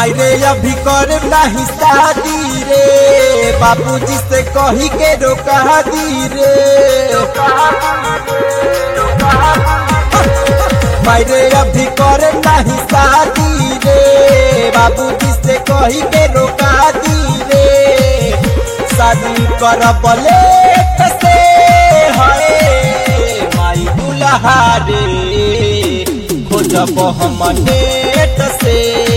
मायरे अभी कर नहीं शादी रे बाबूजी से कही के रोका दी रे मायरे अभी कर नहीं शादी रे बाबूजी से कही के रोका दी रे शादी कर बले से है माई दुल्हा रे खोजब हम नेट से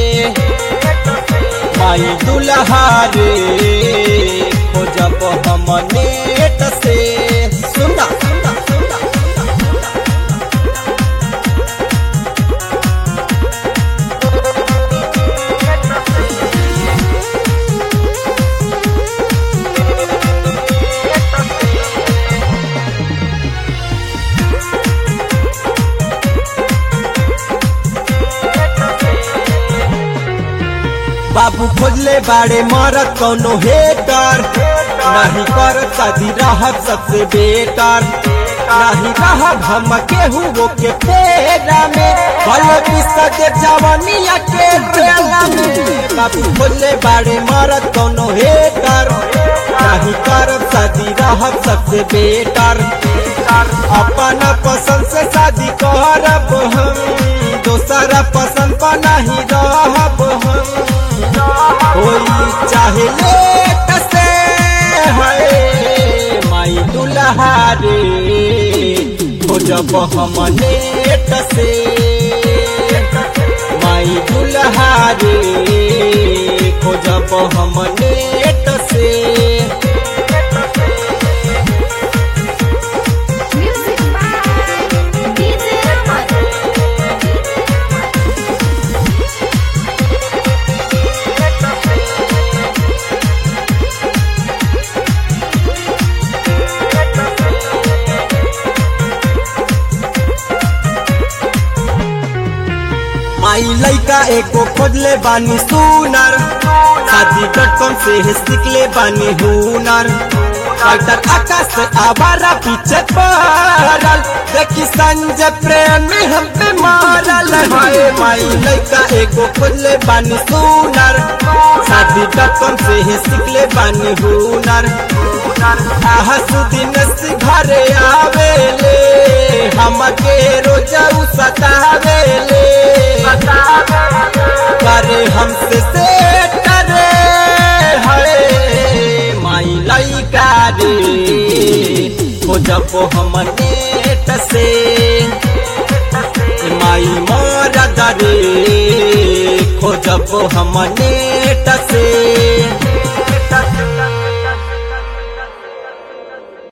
माई दुल्हा रे खोजब हम नेट से सुना सुना सुना बाबू खोजले बाड़े मरत कौनो हेटर नहीं कर शादी रहत सबसे बेटर नहीं रहब हम केहू वो के पेरा में भल बिसक जवनिया के बेला में बाबू खोजले बाड़े मरत कौनो हेटर नहीं कर शादी रहब सबसे बेटर अपन पसंद से शादी करब हम दोसरा पसंद पर नहीं रहब हम होई चाहे लेट से है माई दुल्हा रे खोजब हम नेट से माई दुल्हा रे खोजब हम नेट से Music by DJ Raman. माई लइका एको खोजले बानी सुनर शादी डॉट कॉम से ही सीखले बानी हुनर डॉक्टर आकाश आवारा पीछे पड़ल देखी संजय प्रेमी हम पे मारल है माई लइका एको खोजले बानी सुनर शादी डॉट कॉम से ही सीखले बानी हुनर हसुद्दीन से घरे आवेले हमके रोजा उ सतावेले करे हमसे से करे हरे माई लइका रे खोजब हम नेट से माई मरद रे खोजब हम नेट से